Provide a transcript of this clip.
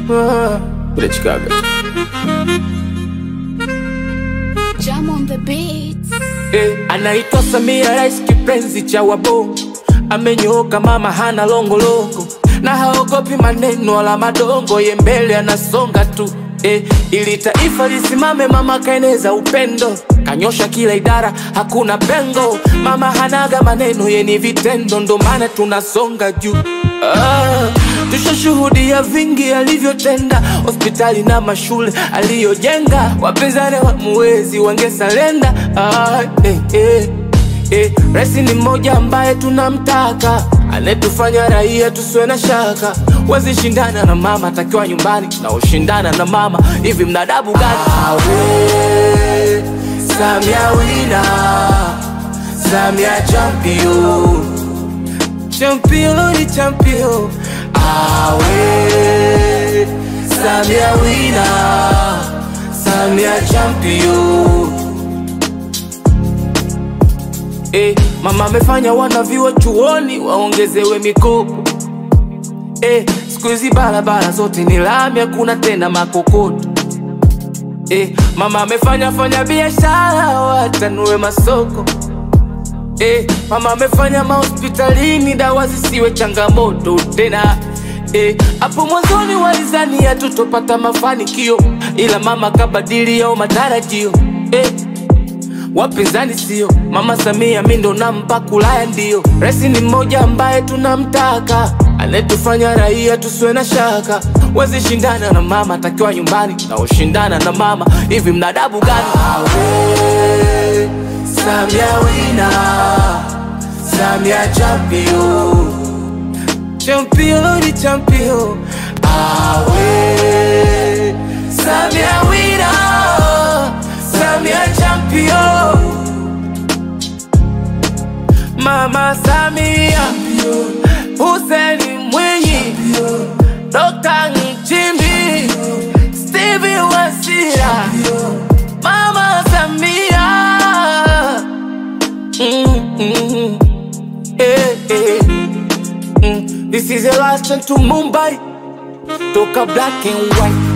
Ah, kule Chicago. Jam on the beats. Eh, anaitwa Samia, rais kipenzi cha wabongo, amenyooka mama, hana longolongo na haogopi maneno wala madongo, ye mbele anasonga tu eh, ili taifa lisimame, mama kaeneza upendo, kanyosha kila idara, hakuna pengo. Mama hanaga maneno, ye ni vitendo, ndo maana tunasonga juu ah, tushashuhudia vingi alivyotenda, hospitali na mashule aliyojenga, wapinzani wamuwezi wangesalenda ah, eh, eh. Eh, rais ni mmoja ambaye tunamtaka, anetufanya raia tusiwe na shaka. Wezi shindana na mama, takiwa nyumbani na ushindana na mama, hivi mnadabu gani? Awe Samia wina, Samia champion, champion ni champion. Awe Samia wina, Samia champion. Eh, mama amefanya wanavyuo chuoni waongezewe mikopo. Eh, siku hizi barabara zote ni lami, hakuna tena makokoto. Eh, mama amefanya fanya biashara watanue masoko. Eh, mama amefanya mahospitalini dawa zisiwe changamoto tena. Eh, hapo mwanzoni walizania tutopata mafanikio, ila mama kabadili yao matarajio. Eh, wapinzani sio mama Samia, mi ndo nampa kulaya, ndio rais ni mmoja ambaye tunamtaka, anetufanya raia tusiwe na shaka. Wezi shindana na mama, takiwa nyumbani na ushindana na mama, hivi mnadabu gani? Awe Samia wina, Samia champion, champion ni champion. Awe Samia wina, Samia champion. Mama Samia, Hussein Mwinyi, Dr. Nchimbi, Stevie Wasira, Mama Samia. Mm, mm, eh, eh. Mm, This is the last chance to Mumbai, toka black and white.